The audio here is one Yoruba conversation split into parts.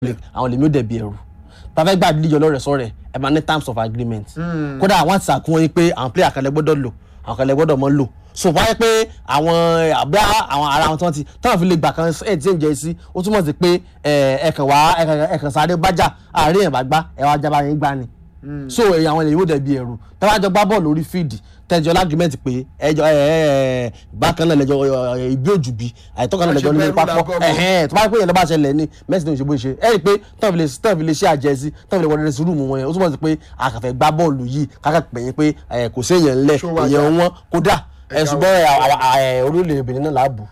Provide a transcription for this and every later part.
league àwọn lèmi ò dẹ̀bi ẹ̀rù tàfẹ́ gbà dídíjọ lọ́rẹ̀ sọ̀rẹ̀ ẹ̀ máa ní terms of agreement kódà àwọn àti sàkún wọn yín pé àwọn player kan lẹ gbọ́dọ̀ lò àwọn kan lẹ gbọ́dọ̀ mọ́ lò so wáyé pé àwọn àbí àwọn ara wọn tí wọ́n ti táwọn fi lè gbà kan ẹ̀ tí ń jẹ́ sí ó túmọ̀ sí pé ẹ̀ẹ̀kan wá ẹ̀ẹ̀kan sáré bájà àárín ẹ̀ bá gbá ẹ̀ wá jábá yín gbá ni so èyí àwọn èèyàn yóò dẹ̀bi ẹ̀rù tẹ́wájọ gbá bọ́ọ̀lù lórí fíìdì tẹ́jọ́ lágrímẹ́ǹtì pé ẹjọ́ ẹ ẹ bákan náà lẹ́jọ́ ìbí òjùbí àìtọ́kan náà lẹ́jọ́ ní pápọ̀ ẹ̀hẹ́n tó bá pé yẹn ló bá ṣẹlẹ̀ ní mẹ́sì ní òṣèbó ṣe ẹ rí i pé tọ́ọ̀fì lè tọ́ọ̀fì lè ṣe àjẹsí tọ́ọ̀fì lè wọlé rẹ̀ sí rúùmù wọn yẹn ó túmọ̀ sí pé àkàfẹ́ gbá bọ́ọ̀lù yìí kákà pè yín pé kò sí èèyàn ńlẹ̀ èèyàn wọn kódà ẹ̀sùn bẹ́ẹ̀ orílẹ̀ Benin náà làbù.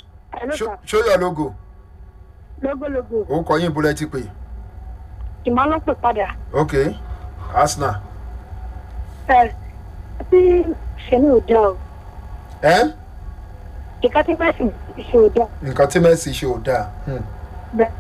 ṣóyọ logo lógólógó ó kọ yín bulẹ ti pè ìmọ̀ ló pè padà ok Arsenal ẹ tí ṣẹlẹ̀ ò dá o ẹ ìka tí mẹ́sì ṣe ò dá nǹkan tí Messi ṣe ò dáa Hmm, bẹ́ẹ̀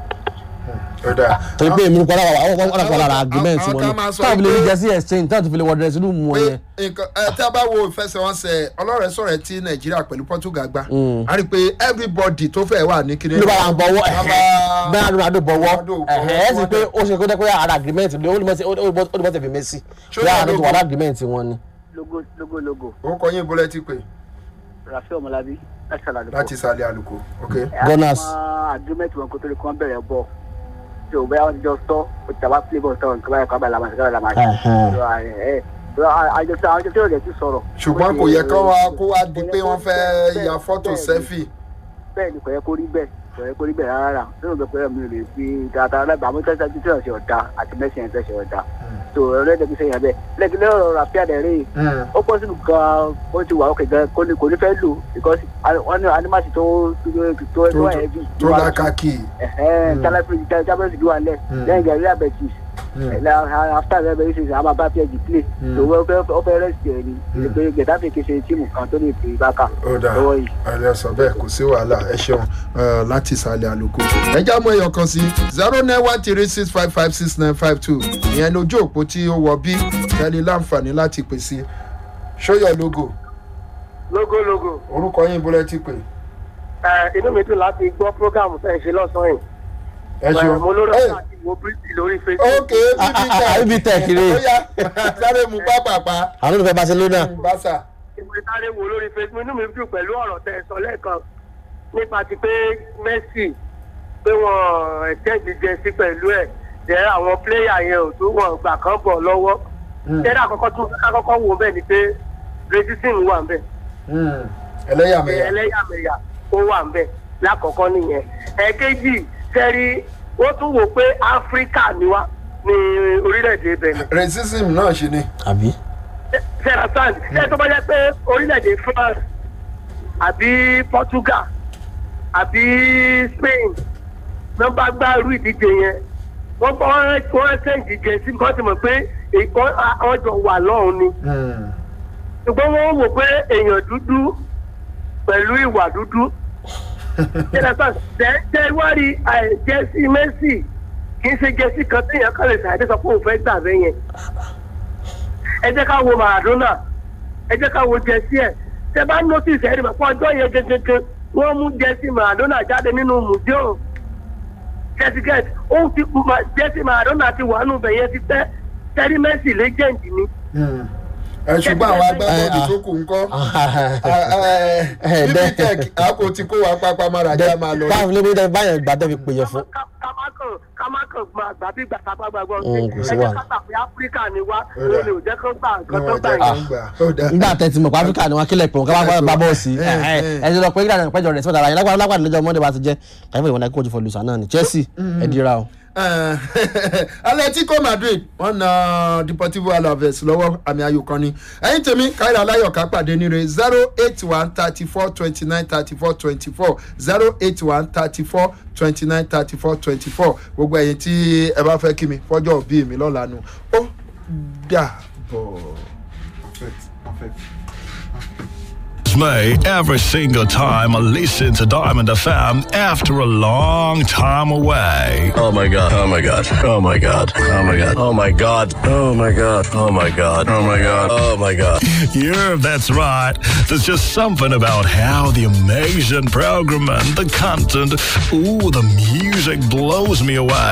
ó dáa torí pé èmi kọ́ lára àwọn kọ́ lára lára agreement àwọn wọn kan ni máa sọ táwọn fi lè pé- rí jẹ́sí exchange táwọn fi lè wọ dressing room wọn yẹn. pé nǹkan ẹ tí a bá wo ìfẹsẹ̀wọnsẹ̀ ọlọ́rẹ̀ sọ̀rọ̀ tí Nàìjíríà pẹ̀lú Portugal gbá a rí i pé everybody tó fẹ́ wà ní kíní ló bá ra bọ̀wọ́ Bàbá- bẹ́ẹ̀ Ronaldo bọ̀wọ́ Ronaldo bọ̀wọ́, ẹ̀hẹ́ ẹ̀ sì pé ó ṣe kó jẹ́ pé ara agreement ni ó ní mọ́tẹ̀ fi Messi Ṣó bí yà àwọn tó lógo? wà ní agreement wọn ni. logo logo logo ó kọ yín bulẹ ti pè rafi ọmọlábí láti ṣàlàyé láti sàlẹ̀ àlùkò ok Gunners. àwọn agreement wọn kó tó lè kí wọn bẹ̀rẹ̀ bọ̀ tí o bẹ́ẹ̀ wọn ti jọ sọ o ti tàbá play ball tán nǹkan báyìí kọ́ abàlà máa ṣe kábàlà máa ṣe Ẹ̀hẹ́n. àjọṣe àwọn àjọṣe òde ti sọ̀rọ̀. ṣùgbọ́n kò yẹ kó wá kó wá di pé wọ́n fẹ́ ya fọ́tò sẹ́fì bẹ́ẹ̀ ni kò yẹ kó rí bẹ́ẹ̀ kò yẹ kó rí bẹ́ẹ̀ rárá nínú ìgbẹ́ pé mi ò lè fi dáadáa lẹ́gbàá àmọ́ tẹ́sí àti tẹ́sí ọ̀dà àti mẹ́sì ẹ̀ tẹ́sí ọ̀dà tó ọ̀rẹ́dẹ̀ fi sẹ́yìn bẹ́ẹ̀ lẹ́gbẹ̀ẹ́ lọ́rọ̀ ràpíà dẹ̀ rí ó pọ̀ sínú gan ó ti wà ókè gan kò ní kò ní fẹ́ lò because wọ́n ní animasi tó tó tó ẹ̀ bí tó lákàkì tálẹ́fì tábẹ́sì ló wà lẹ̀ lẹ́yìn gàrí àbẹ̀tì after rẹ̀ bẹ̀rẹ̀ ṣe àmà bá pẹ́ẹ́jì play tó wọ́n fẹ́ ó fẹ́ rẹ́sì ẹ̀ ní ìgbẹ́ gẹ̀dáfì kì í ṣe tíìmù kan tó lè fi bákà ó dáa lọ́wọ́ yìí. ẹ sọ bẹ́ẹ̀ kò sí wàhálà ẹ ṣeun eh, láti ìsàlẹ̀ àlùkò ẹ já mọ́ ẹyọ kan sí zero nine one three six five five six nine five two ìyẹn lójú òpó tí ó wọ bí tẹ́lẹ̀ láǹfààní láti pè sí ṣóyọ logo lógólógó orúkọ yín bọ́lẹ̀ ti pè ẹ inú mi dùn láti gbọ́ prógámù fẹ́ ṣe lọ́sàn-án yìí ẹ ṣeun mo lórí Eh, ọ̀sán àti wo bíríìtì lórí facebook ok ibi tẹ̀ kiri ó yá sáré mu pápápá àwọn olùfẹ́ Barcelona bàṣà ìwé sáré wo lórí facebook inú mi dùn pẹ̀lú ọ̀rọ̀ tẹ́ ẹ sọ lẹ́ẹ̀kan nípa ti pé messi pé wọ́n ẹ̀tẹ́ẹ̀dì jẹ sí pẹ̀lú ẹ̀ jẹ́ àwọn pléyà yẹn ò tó wọn gbà kán bọ̀ lọ́wọ́ tẹ́lẹ̀ àkọ́kọ́ tún àkọ́kọ́ wo bẹ́ẹ̀ ni pé racism wà ń bẹ̀ ẹlẹ́yàmẹ̀yà ẹlẹ́yàmẹ̀yà ó wà ń bẹ̀ lákọ̀ọ́kọ́ nìyẹn ẹ̀ẹ́kejì sẹ́rí wọ́n tún wò pé áfíríkà ni wá ní orílẹ̀-èdè benin racism náà ṣe ni àbí. sarah sand ṣé tó bá jẹ́ pé orílẹ̀-èdè france àbí portugal àbí spain ló bá gbá irú ìdíje yẹn wọ́n bá wọ́n ṣèǹjì jẹ sí nǹkan tí mọ̀ pé ìkọ́ ọjọ́ wà lọ́hùn ni ṣùgbọ́n wọ́n wò pé èèyàn dúdú pẹ̀lú ìwà dúdú jẹ́nẹ́sà jẹ́ wárí jẹ́sí mẹ́sì kì í ṣe jẹ́sí kan téèyàn kan lè ṣàdé sọ pé òun fẹ́ gbà bẹ́ẹ̀ yẹn ẹ jẹ́ ká wo Maradona ẹ jẹ́ ká wo jẹ́sí ẹ̀ tẹ bá notice ẹ̀rí mọ̀ fún ọjọ́ yẹn gẹ́gẹ́gẹ́ wọ́n mú jẹ́sí Maradona jáde nínú museum jẹ́sígẹ́t ó ti jẹ́sí Maradona ti wà nù bẹ̀yẹn ti tẹ́ tẹ́rí mẹ́sì legend ni ẹ ṣùgbọ́n àwọn agbábọ́ọ̀lù tó kù ń kọ́ bíbí tech àpò tí kò wá pápá mára já máa lọ. táwọn ilé ìwé báyọ̀ gbà tẹ́ fi pè yẹn fún. kámákàn kámákàn gba àgbà bí gbàtà bá gbàgbọ́ Mm, kò sí ẹ jẹ́ wàhálà. ká gbà pé áfíríkà ni wá Ó dà. ó lè jẹ́ kó gbà nǹkan tó níwọ̀n gbà jẹ́ yẹn. kí n gbà ó dáa. nígbà tẹ́ ti mọ̀ pé áfíríkà ni wọ́n kílẹ̀ pé wọ́n ká bá bá bọ́ọ̀ sí Eh, eh. ẹ ti lọ pé kíkà pẹ́jọ rẹ̀ sípò àyè lágbàdo lágbàdo lọ́jọ́ monday bá ti jẹ́ káyọ̀ ìwọ̀n náà kóòtù fọ́ lùsà náà ni Chelsea ẹ dira o. Eh, Atletico Madrid wọ́n na Deportivo Alaves lọ́wọ́ àmì ayò kan ni ẹ̀yin tèmi káyọ̀ aláyọ̀ká pàdé níre zero eight one thirty four twenty nine thirty four twenty four zero eight one thirty four twenty nine thirty four twenty four gbogbo ẹ̀yin tí ẹ bá fẹ́ kí mi fọ́jọ́ òbí mi lọ́la nu ó dà bọ̀. thrills me every single time I listen to Diamond FM after a long time away. Oh my god. Oh my god. Oh my god. Oh my god. Oh my god. Oh my god. Oh my god. Oh my god. Oh my god. Yeah, that's right. There's just something about how the amazing program and the content, ooh, the music blows me away.